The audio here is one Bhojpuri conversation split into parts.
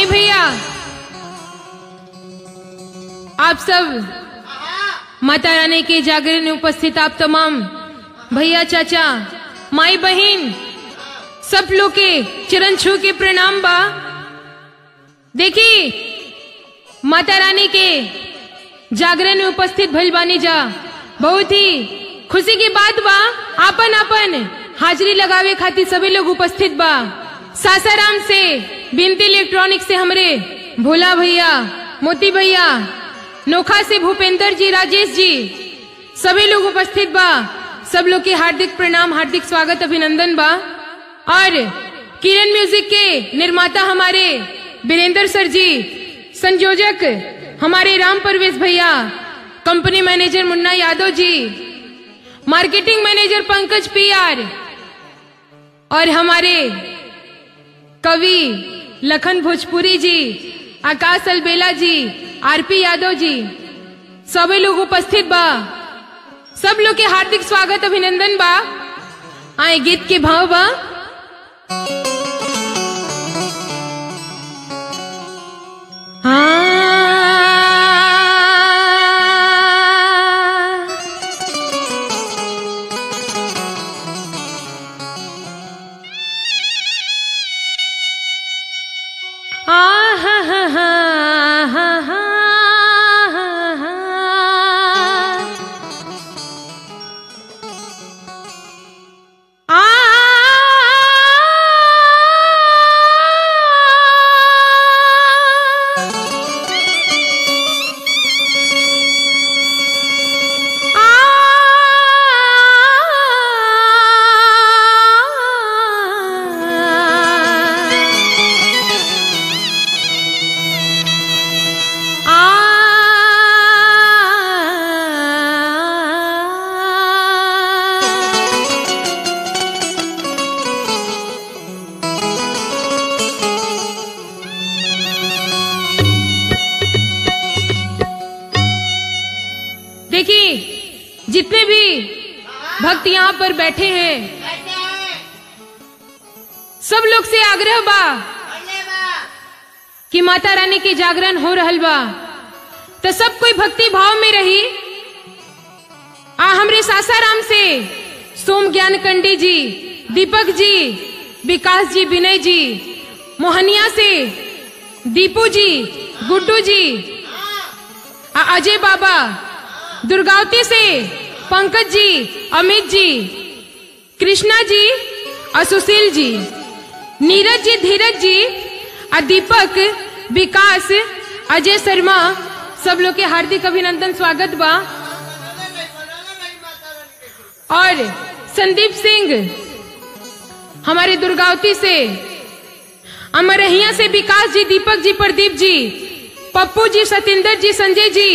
आई भैया आप सब माता रानी के जागरण में उपस्थित आप तमाम भैया चाचा माई बहन सब लोग के चरण छू के प्रणाम बा देखी माता रानी के जागरण में उपस्थित भइल बानी जा बहुत ही खुशी की बात बा आपन आपन हाजिरी लगावे खातिर सभी लोग उपस्थित बा सासाराम से बिनती इलेक्ट्रॉनिक से हमरे भोला भैया मोती भैया नोखा से भूपेंद्र जी राजेश जी सभी लोग उपस्थित बा सब लोग के हार्दिक प्रणाम हार्दिक स्वागत अभिनंदन बा और किरण म्यूजिक के निर्माता हमारे वीरेंद्र सर जी संयोजक हमारे राम परवेश भैया company manager Munna Yadav ji marketing manager Pankaj P R और हमारे कवि लखन भोजपुरी जी आकाश अलबेला जी आरपी यादव जी सभी लोग उपस्थित बा सब लोग के हार्दिक स्वागत अभिनंदन बा आए गीत के भाव बा हाँ आ हा हा हा हा हा हा आ देखिए जितने भी भक्त यहाँ पर बैठे हैं सब लोग से आग्रह बा कि माता रानी के जागरण हो रहल बा तो सब कोई भक्ति भाव में रही आ हमरे सासाराम से सोम ज्ञान कंडी जी दीपक जी विकास जी विनय जी मोहनिया से दीपू जी गुड्डू जी आ अजय बाबा दुर्गावती से पंकज जी अमित जी कृष्णा जी और सुशील जी नीरज जी धीरज जी और दीपक विकास अजय शर्मा सब लोग के हार्दिक अभिनंदन स्वागत बा और संदीप सिंह हमारे दुर्गावती से अमरहिया से विकास जी दीपक जी प्रदीप जी पप्पू जी सतेंद्र जी संजय जी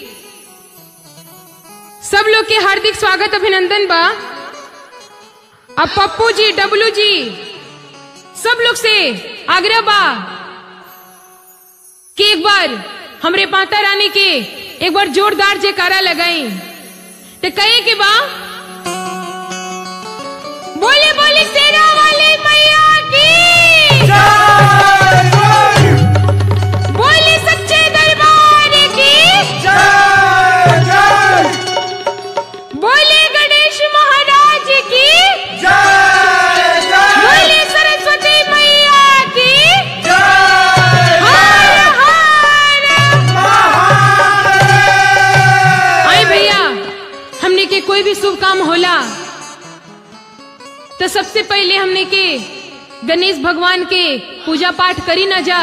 सब लोग के हार्दिक स्वागत अभिनंदन बा अब पप्पू जी डब्लू जी सब लोग से आग्रह बा कि एक बार हमरे माता रानी के एक बार जोरदार जयकारा लगाई तो कहे कि बा बोले बोले शेरा वाली मैया की बोले सच्चे दरबार की बोले गणेश महाराज की बोले सरस्वती मैया की हर हर आई भैया हमने के कोई भी शुभ काम होला तो सबसे पहले हमने के गणेश भगवान के पूजा पाठ करी ना जा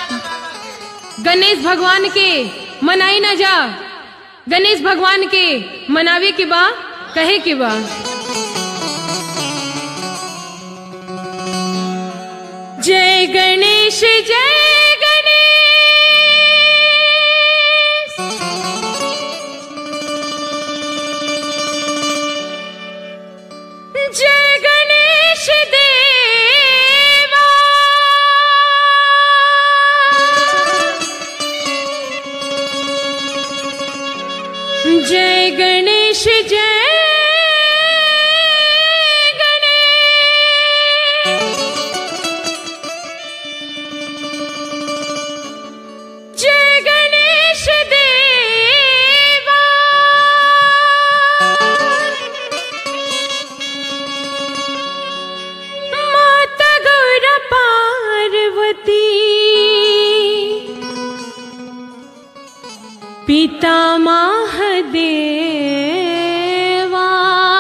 गणेश भगवान के मनाई ना जा गणेश भगवान के मनावे के बा कहे के बा जय गणेश जय गणेश जय गणेश देवा जय गणेश जय गणेश पितामह देवा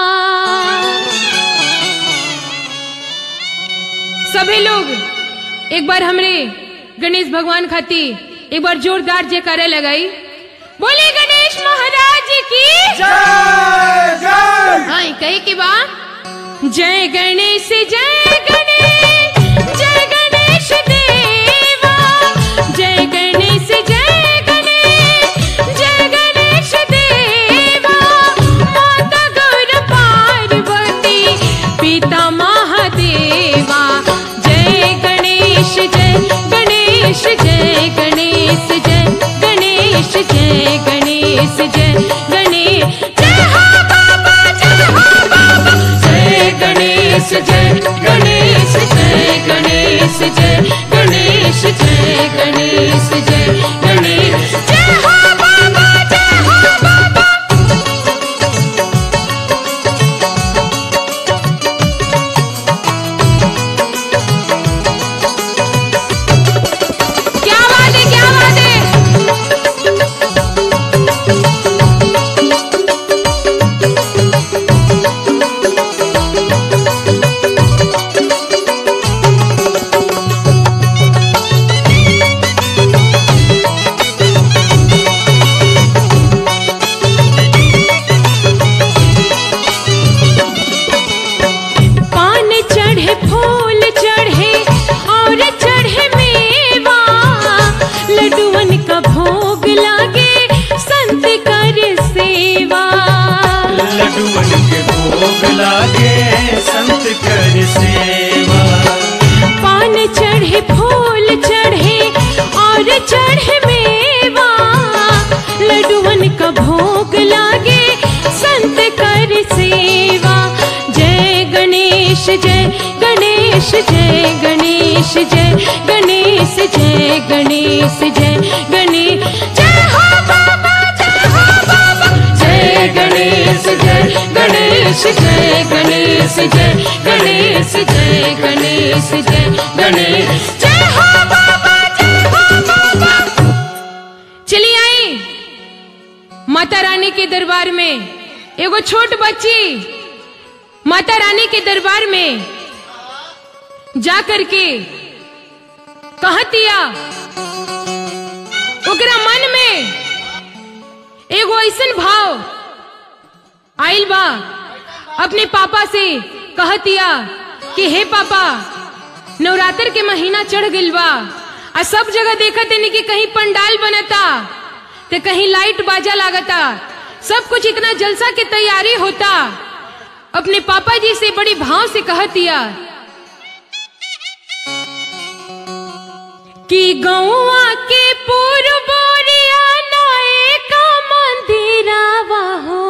सभी लोग एक बार हमरे गणेश भगवान खाती एक बार जोरदार जयकारा लगाई बोले गणेश महाराज की जय जय हाँ कही की बा जय गणेश जय गणेश जय गणेश देवा जय गणेश जय गणेश जय गणेश देवा माता गौर पार्वती पिता महादेवा जय गणेश जय गणेश जय गणेश जय गणेश जय गणेश जय गणेश जय हो बाबा जय हो बाबा जय गणेश जय गणेश जय गणेश जय गणेश जय गणेश जय गणेश जय हो बाबा जय हो बाबा क्या बात है क्या बात है पान चढ़े फूल चढ़े और चढ़े मेवा लड्डुअन का भोग लागे संत कर सेवा लड्डुअन के भोग लागे संत कर सेवा पान चढ़े फूल चढ़े और चढ़े मेवा लड्डुअन का भोग लागे संत कर सेवा जय गणेश जय गणेश जय गणेश जय गणेश जय गणेश जय गणेश जय हो बाबा जय हो बाबा जय गणेश जय गणेश जय गणेश जय गणेश जय गणेश जय गणेश जय हो बाबा जय हो बाबा चलिए आई माता रानी के दरबार में एगो छोट बच्ची माता रानी के दरबार में जा करके कहतिया ओकरा मन में एगो ऐसन भाव आइल बा अपने पापा से कहतिया कि हे पापा नवरात्र के महीना चढ़ गइल बा आ सब जगह देखत है कि कहीं पंडाल बनता तो कहीं लाइट बाजा लागता सब कुछ इतना जलसा की तैयारी होता अपने पापा जी से बड़ी भाव से कहतिया कि गौआ के पूर्वोरिया नाए का मंदिरावा हो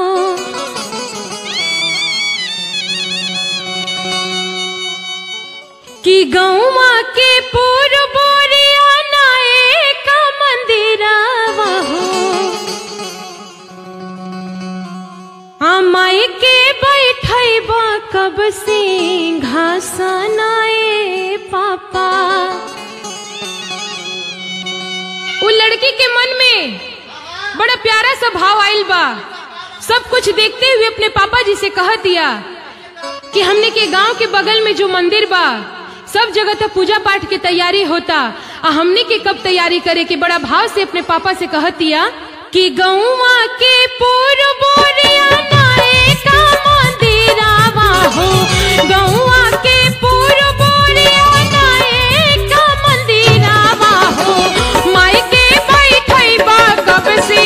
कि गौआ के पूर्वोरिया नाए का मंदिरावा हो माई के बैठबा कब से घासनाए पापा वो लड़की के मन में बड़ा प्यारा सा भाव आइल बा सब कुछ देखते हुए अपने पापा जी से कह दिया कि हमने के गांव के बगल में जो मंदिर बा सब जगह तो पूजा पाठ की तैयारी होता आ हमने के कब तैयारी करे के बड़ा भाव से अपने पापा से कह दिया कि गौवा के पूर्वोरिया नाए का मंदिरावा हो गौवा के पूर्वोरिया नाए का मंदिरावा हो माई के बैठैबा कब से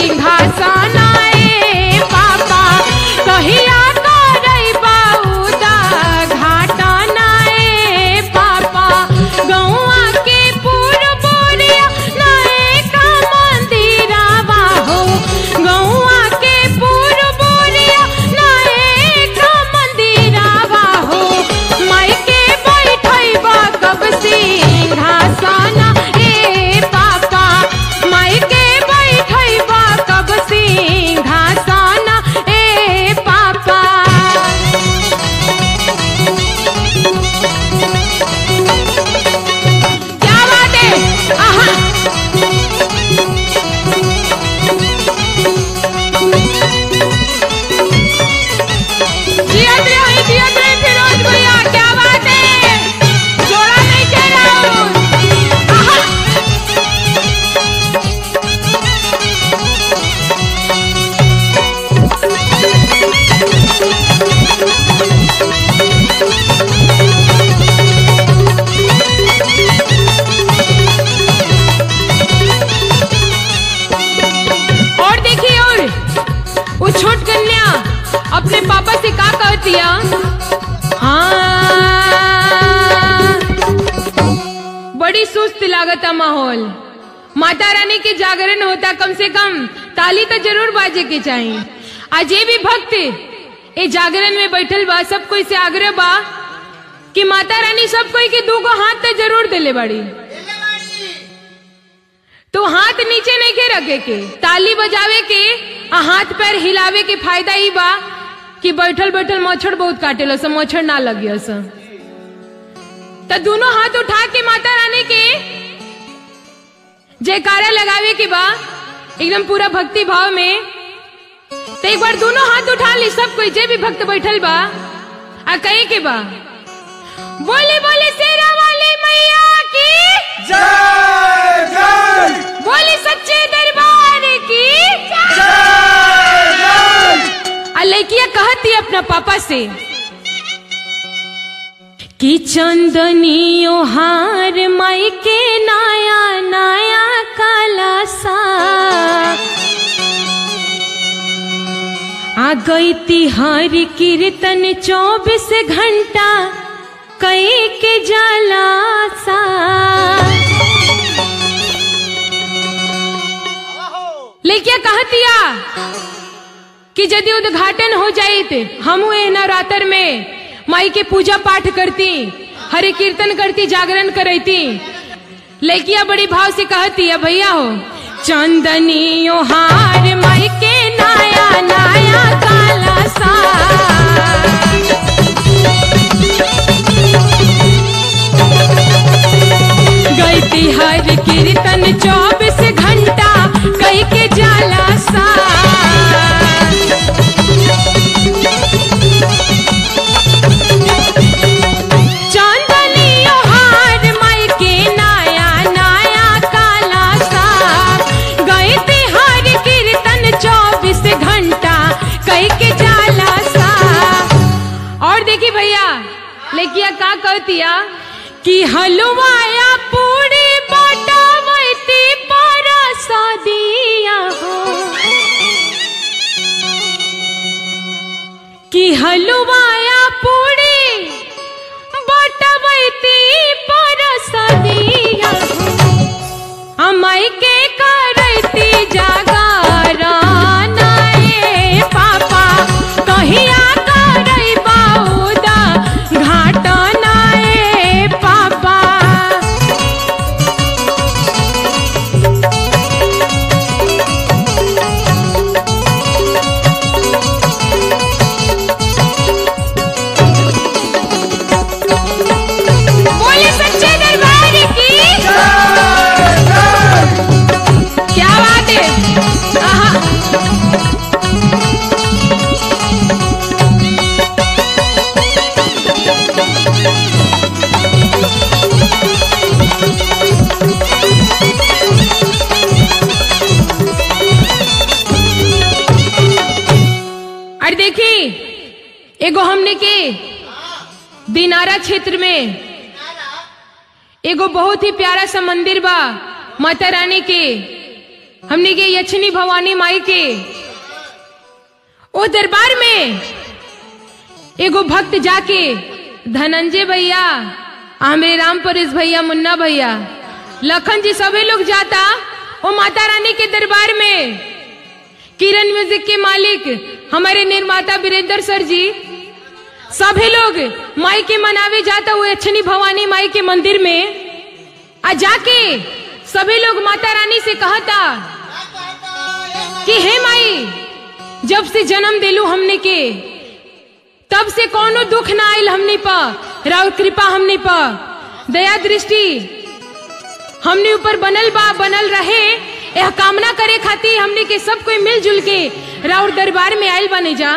घासनाए पापा कहिया करैबा उदा घाटा नाए पापा गौआ के पूर्वोरिया नाए का मंदिरावा हो गौआ के पूर्वोरिया नाए का मंदिरावा हो लागता माहौल माता रानी के जागरण होता कम से कम ताली तो जरूर बाजे के चाहिए आज ये भी भक्त ए जागरण में बैठल बा सब कोई से आग्रह बा कि माता रानी सब कोई के दू गो हाथ तो जरूर दिले बड़ी तो हाथ नीचे नहीं के रखे के ताली बजावे के आ हाथ पैर हिलावे के फायदा ही बा कि बैठल बैठल मच्छर बहुत काटेलो सब मच्छर ना लगियो सब तो दोनों हाथ उठा के माता रानी के जयकारा लगावे के बा एकदम पूरा भक्ति भाव में तो एक बार दोनों हाथ उठा ली सब कोई जे भी भक्त बैठल बा आ कहे के बा बोले बोले शेरा वाली मैया की जय जय बोले सच्चे दरबार की जय जय आ लड़किया कहती अपना पापा से कि चंदनियो हार माई के नाया नाया काला सा आ गई तिहार कीर्तन चौबीस घंटा कई के जाला सा लेकिन कहतिया कि यदि उद्घाटन हो जाए हम नवरात्र में माई के पूजा पाठ करती हरे कीर्तन करती जागरण करती लड़किया बड़ी भाव से कहती है भैया हो चंदनियो हार माई के नाया नाया काला सा गई हर कीर्तन चौबीस घंटा कई के जाला सा चांदनियो हार माई के नाया नाया काला सा गए हर कीर्तन चौबीस घंटा कई के जाला सा और देखी भैया लेकिया का कहतिया कि हलवाया पूरी बटावती पर दिया हो कि हलवाया पूरी बटवैती परसदिया अमाई के करती जागारा नाए पापा कहिया करई बाउदा घाट नाए पापा बोले सच्चे दरबार की क्या बात है आहा और देखी एगो हमने के दिनारा क्षेत्र में एगो बहुत ही प्यारा सा मंदिर बा माता रानी के हमने के यक्षिणी भवानी माई के ओ दरबार में एगो भक्त जाके धनंजय भैया आमरे राम परेश भैया मुन्ना भैया लखन जी सभी लोग जाता वो माता रानी के दरबार में किरण म्यूजिक के मालिक हमारे निर्माता वीरेंद्र सर जी सभी लोग माई के मनावे जाता हुए अच्छनी भवानी माई के मंदिर में आ जाके सभी लोग माता रानी से कहता कि हे माई जब से जन्म दिलू हमने के तब से कोनो दुख ना आयल हमने पा राव कृपा हमने पा दया दृष्टि हमने ऊपर बनल बा बनल रहे यह कामना करे खातिर हमने के सब कोई मिलजुल के राउर दरबार में आयल बने जा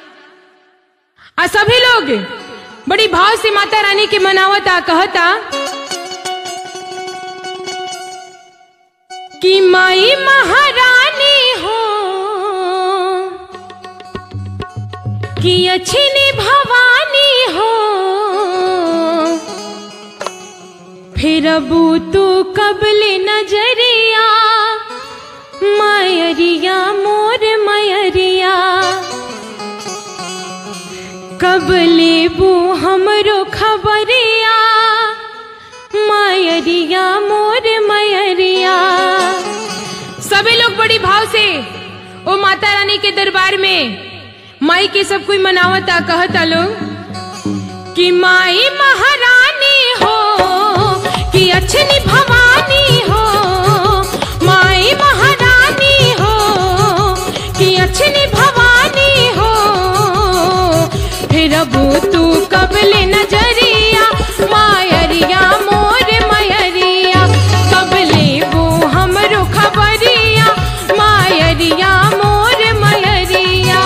आ सभी लोग बड़ी भाव से माता रानी के मनावता कहता कि माई महारानी हो कि अच्छी भवानी हो फिर अबू तू कबल नजरिया मयरिया मोर मयरिया कब लेबू हमरो खबरिया मायरिया मोर बड़ी भाव से ओ माता रानी के दरबार में माई के सब कोई मनावता कहता लोग कि माई महारानी हो कि अच्छी भवानी हो माई महारानी हो कि अच्छी भवानी हो फिर अब तू कबले नजरिया मायरिया मोर मयरिया कबले वो हमरो खबरिया मायरिया मोर मयरिया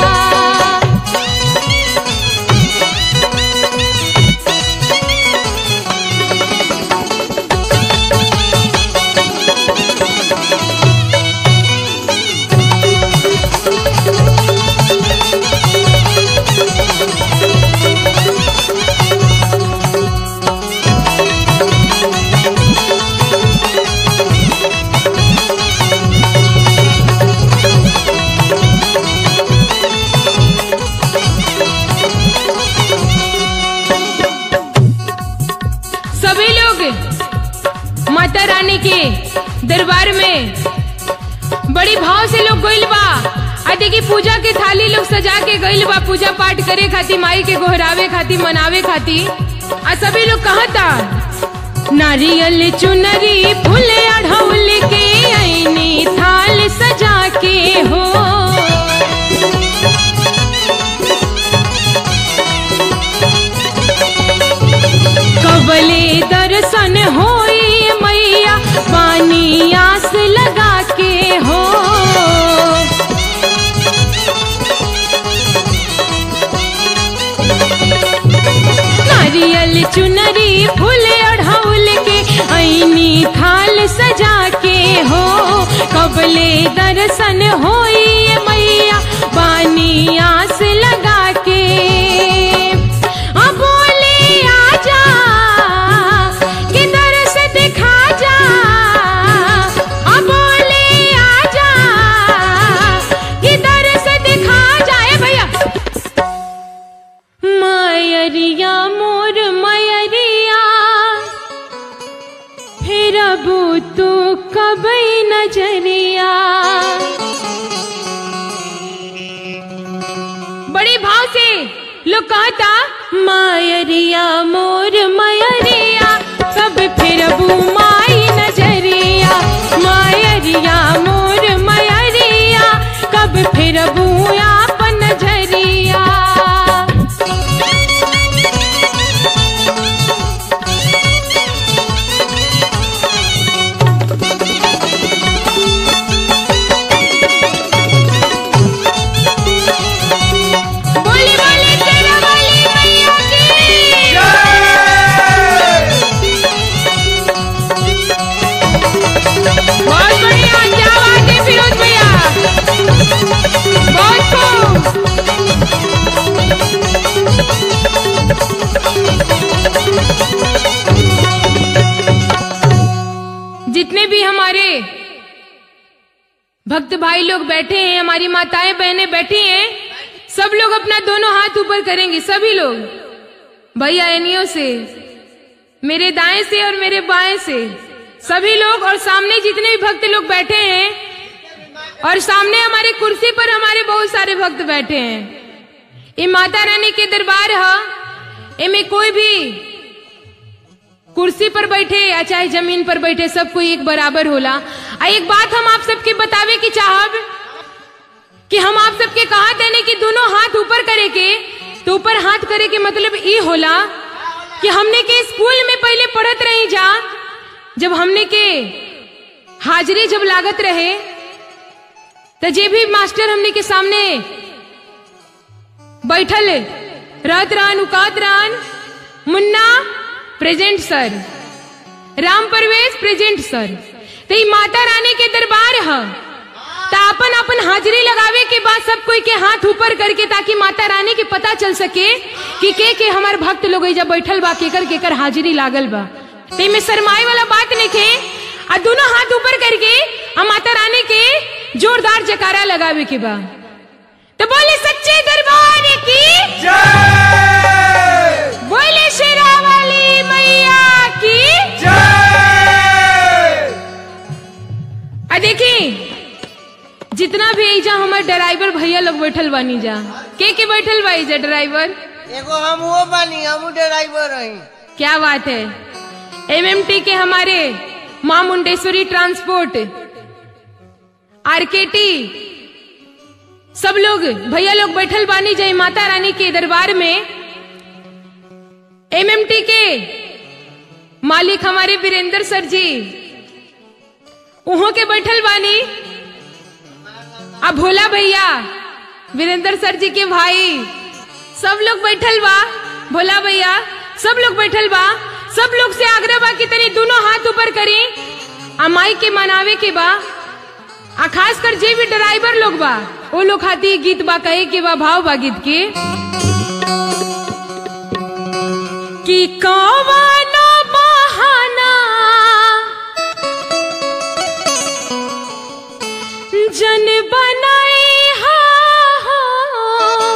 सभी लोग माता रानी के दरबार में बड़ी भाव से लोग गइल बा आ देखी पूजा के थाली लोग सजा के गइल बा पूजा पाठ करे खातिर माई के गोहरावे खातिर मनावे खातिर आ सभी लोग कहता नारियल चुनरी फूल अढ़ौल के ऐनी थाल सजा के हो कबले दर्शन होई मैया पानी आस लगा के हो नारियल चुनरी फूल अढ़ौल के ऐनी थाल सजा के हो कबले दर्शन होई मैया पानी आस लगा के आ बोले आजा कि दरस दिखा जा आ बोले आजा कि दरस दिखा जाए भैया मयरिया मोर मयरिया फिर अब तू कब नजरिया बड़ी भाव से लोग कहता मायरिया मोर मयरिया सब फिर अब माई नजरिया मायरिया मोर मयरिया कब फिर अब आप नजरिया बोली बोली तेरा वाली मैया की बहुत बढ़िया क्या बात है फिरोज भैया बहुत खूब जितने भी हमारे भक्त भाई लोग बैठे हैं हमारी माताएं बहनें बैठी हैं सब लोग अपना दोनों हाथ ऊपर करेंगे सभी लोग भैया एनियो से मेरे दाएं से और मेरे बाएं से सभी लोग और सामने जितने भी भक्त लोग बैठे हैं और सामने हमारे कुर्सी पर हमारे बहुत सारे भक्त बैठे हैं ये माता रानी के दरबार है इनमें कोई भी कुर्सी पर बैठे या चाहे जमीन पर बैठे सब कोई एक बराबर होला आ एक बात हम आप सबके बतावे की चाहब कि हम आप सबके कहा देने कि दोनों हाथ ऊपर करे के तो ऊपर हाथ करे के मतलब ई होला कि हमने के स्कूल में पहले पढ़त रही जा जब हमने के हाजिरी जब लागत रहे तो जे भी मास्टर हमने के सामने बैठल रहत रहन उकात रहन Munna present sir Ram Parvesh present sir तो ई माता रानी के दरबार है तो अपन अपन हाजिरी लगावे के बाद सब कोई के हाथ ऊपर करके ताकि माता रानी के पता चल सके कि के के हमार भक्त लोग एइजा बैठल बा केकर केकर हाजिरी लागल बा ते में शरमाए वाला बात नहीं आ दोनों हाथ ऊपर करके आ माता रानी के जोरदार जकारा लगावे के बा तो बोले सच्चे दरबार की जय बोले शेरा वाली मैया की जय आ देखी जितना भी एजा हमार ड्राइवर भैया लोग बैठल बानी जा के के बैठल बा एजा ड्राइवर एगो हम वो बानी हम ड्राइवर रही क्या बात है एमएमटी के हमारे मां मुंडेश्वरी ट्रांसपोर्ट आरकेटी सब लोग भैया लोग बैठल बानी जय माता रानी के दरबार में एमएमटी के मालिक हमारे वीरेंद्र सर जी उहों के बैठल बानी अब भोला भैया वीरेंद्र सर जी के भाई सब लोग बैठल बा भोला भैया सब लोग बैठल बा सब लोग से आग्रह बा कि तनी दोनों हाथ ऊपर करी आ माई के मनावे के बा आ खास कर जे भी ड्राइवर लोग बा वो लोग खाती गीत बा कहे के बा भाव बा गीत के कि कौनो बहाना जन बनाई हा हो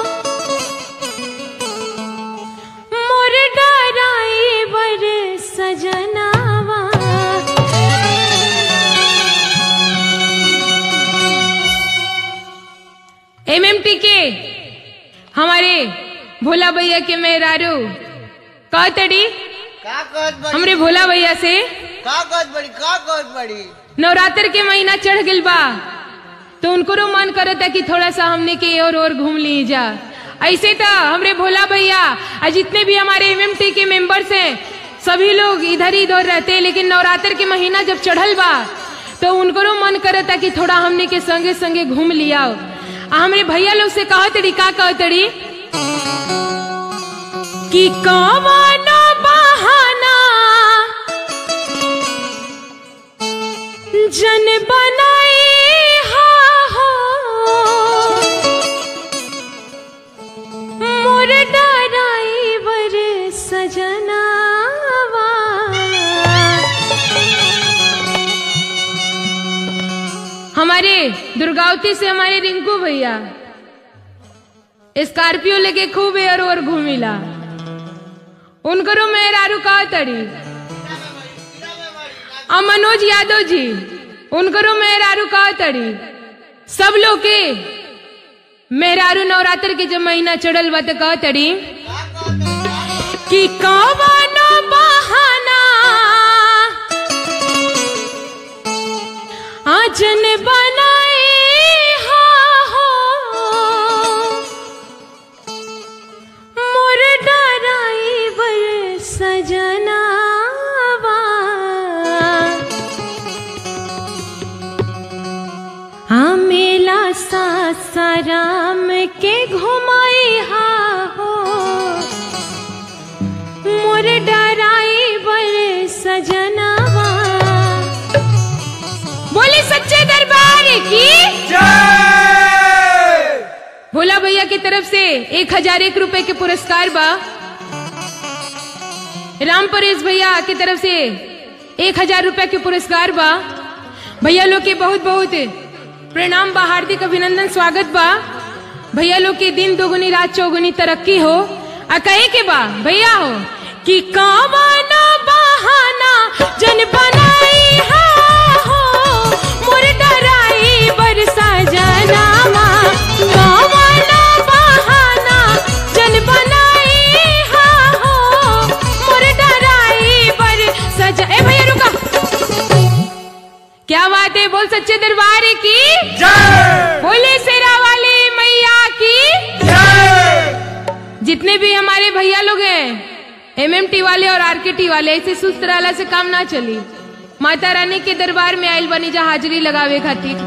मोर डराई बर सजनावा एमएमटी के हमारे भोला भैया के मेहरारू कहतड़ी का कहत बड़ी हमरे भोला भैया से का कहत बड़ी का कहत बड़ी नवरात्र के महीना चढ़ गइल बा तो उनको मन करता कि थोड़ा सा हमने के और और घूम ली जा ऐसे तो हमरे भोला भैया और जितने भी हमारे एमएमटी के मेंबर्स हैं सभी लोग इधर ही उधर रहते हैं लेकिन नवरात्र के महीना जब चढ़ल बा तो उनको मन करता कि थोड़ा हमने के संगे संगे घूम लिया आ हमरे भैया लोग से कहा तड़ी का कह तड़ी कि कवनो बहाना जन बनाई हा हो मोर डराई बर सजनावा हमारे दुर्गावती से हमारे रिंकू भैया स्कॉर्पियो लेके खूब एयर और घूमिला उनकरो मेहरारू का तड़ी आ मनोज यादव जी उनकरो मेहरारू का तड़ी सब लोग के मेहरारू नवरात्र के जब महीना चढ़ल बा तो कह तड़ी कि कवनो बहाना आजन बनाई हा हो मोर डराई बर सजनावा हाँ मेला सासाराम के घुमाई हा हो मोर डराई बर सजनावा बोले सच्चे दरबार की जय भोला भैया की तरफ से एक हजार एक रुपए के पुरस्कार बा राम परेश भैया की तरफ से एक हजार रुपए के पुरस्कार बा भैया लोग के बहुत बहुत प्रणाम बा हार्दिक अभिनंदन स्वागत बा भैया लोग के दिन दोगुनी रात चौगुनी तरक्की हो आ कहे के बा भैया हो कि कामना बहाना जन बनाई हा हो मोर डराई बरसा जनामा कामना बहाना जन बनाई हा हो मोर डराई बरसा ज ए भैया रुका क्या बात है बोल सच्चे दरबार की जय बोले शेरा वाली मैया की जय जितने भी हमारे भैया लोग हैं एमएमटी वाले और आरकेटी वाले ऐसे सुस्त रहला से काम ना चली माता रानी के दरबार में आयल बनी जा हाजिरी लगावे खातिर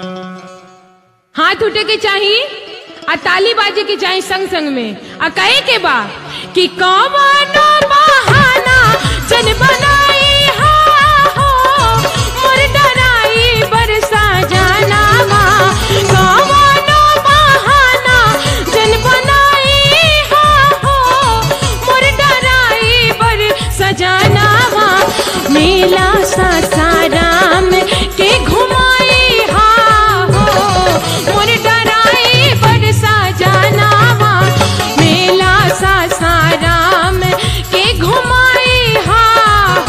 हाथ उठे के चाहिए आ ताली बाजे के चाहिए संग संग में आ कहे के बा कि कवनो बहाना जन बनाई हा हो मोर डराई बरसा जनामा कवनो बहाना जन बनाई हा हो मोर डराई बरसा जनामा मेला सासाराम के घुमाई हा हो मोर डराई बरसा जनामा मेला सासाराम के घुमाई हा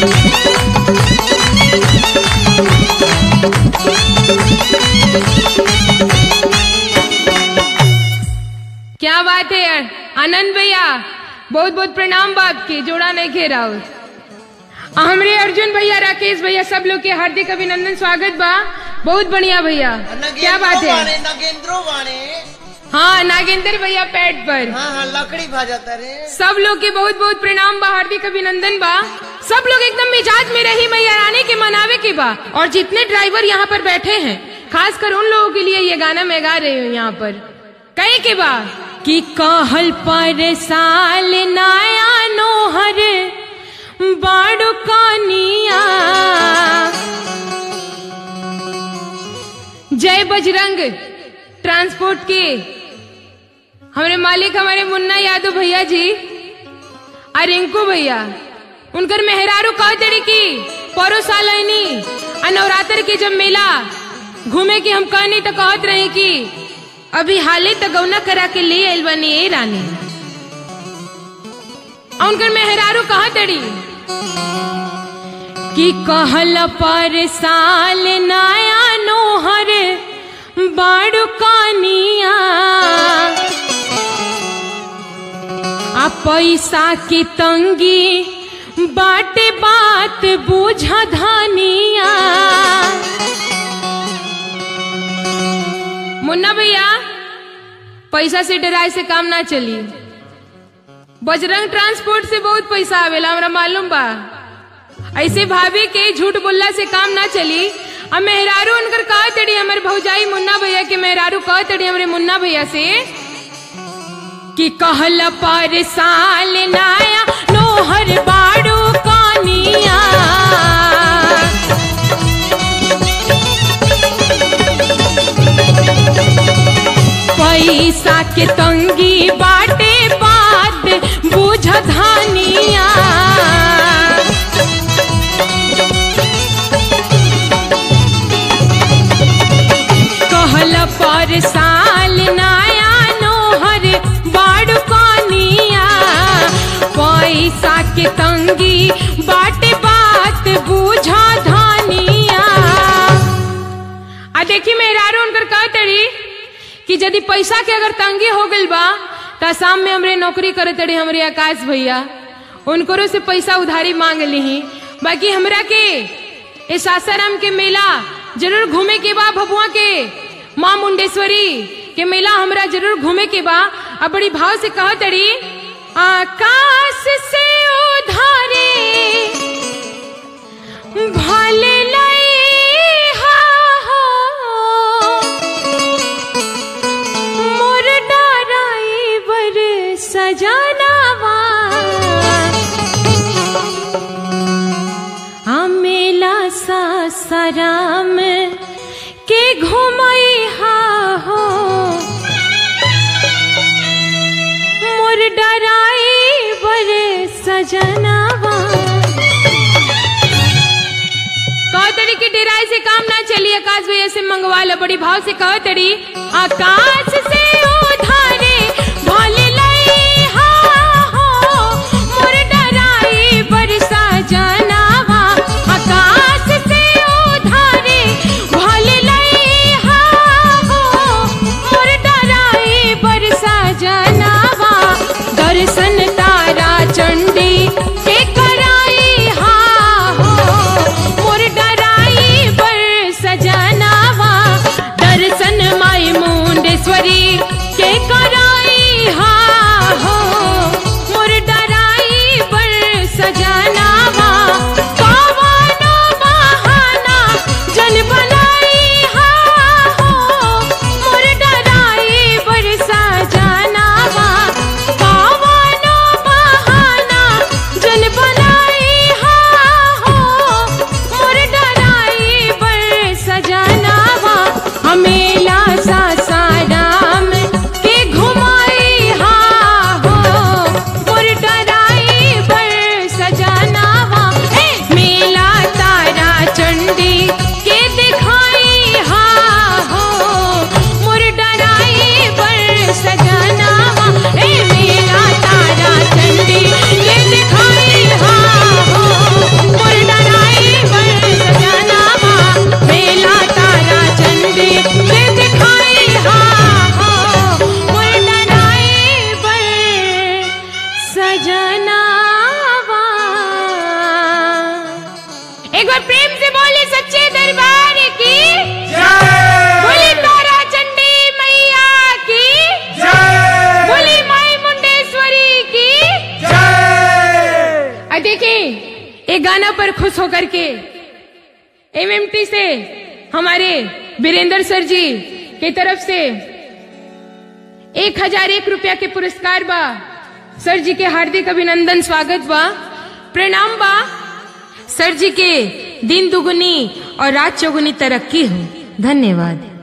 क्या बात है यार आनंद भैया बहुत बहुत प्रणाम बाप के जोड़ा नहीं घेरा हमरे अर्जुन भैया राकेश भैया सब लोग के हार्दिक अभिनंदन स्वागत बा बहुत बढ़िया भैया क्या बात है बाणे नगेंद्रो बाणे हाँ नागेंद्र भैया पैड पर हाँ हाँ लकड़ी भाजता रे सब लोग के बहुत बहुत प्रणाम बा हार्दिक अभिनंदन बा सब लोग एकदम मिजाज में रही मैया रानी के मनावे के बा और जितने ड्राइवर यहाँ पर बैठे हैं खास कर उन लोगों के लिए ये गाना मैं गा रही हूँ यहाँ पर कहे के बा कि कहल पर साल नया नोहर बाड़ो कानिया जय बजरंग ट्रांसपोर्ट के हमारे मालिक हमारे मुन्ना यादव भैया जी और रिंकू भैया उनकर मेहरारू कह तड़ी की परो साल आईनी आ नवरात्र के जब मेला घूमे की हम कहनी तो कहत रहे कि अभी हाले तो गौना करा के ले आइल बनी ए रानी आ उनकर मेहरारू कह तड़ी कि कहल पर साल नया नोहर बाड़ू कानिया आ पैसा की तंगी बाटे बात बूझा धानिया मुन्ना भैया पैसा से डराए से काम ना चली बजरंग ट्रांसपोर्ट से बहुत पैसा आवेला हमरा मालूम बा ऐसे भाभी के झूठ बोलला से काम ना चली अब मेहरारू उनकर कह तड़ी हमारे भौजाई मुन्ना भैया के मेहरारू कह तड़ी हमारे मुन्ना भैया से कि कहल पर साल नाया नोहर बाड़ू कानिया पैसा के तंगी बाटे बात बुझ धानिया कहल पर साल नया नोहर बाड़ू कानिया पैसा के तंगी बाटे बात बूझा धानिया आ देखी मेहरारू उनकर कह तड़ी कि यदि पैसा के अगर तंगी हो गइल बा त शाम में हमरे नौकरी करे तड़ी हमरे आकाश भैया उनकरो से पैसा उधारी मांग ली बाकी हमरा के ए सासाराम के मेला जरूर घूमे के बा भभुआ के माँ मुंडेश्वरी के मेला हमरा जरूर घूमे के बा अब बड़ी भाव से कह तड़ी आकाश से उधारे भले लइहा हो मोर डराइवर सजनावा आ मेला सासाराम के घुमैहा हो मोर डराइवर सजनावा कहतड़ी की डेराई से काम ना चली आकाश भैया से मंगवा लो बड़ी भाव से कहतड़ी आकाश से उधारे भले लइहा हो मोर डराई बरसा जनावा आकाश से उधारे भले लइहा हो मोर डराई बरसा जनावा दर्शन तारा चंडी के कराई हा हो मोर डराई बर सजनावा दर्शन माई मुंडेश्वरी एक गाना पर खुश होकर के एमएमटी से हमारे वीरेंद्र सर जी की तरफ से एक हजार एक रुपया के पुरस्कार बा सर जी के हार्दिक अभिनंदन स्वागत बा प्रणाम बा सर जी के दिन दुगुनी और रात चौगुनी तरक्की हो धन्यवाद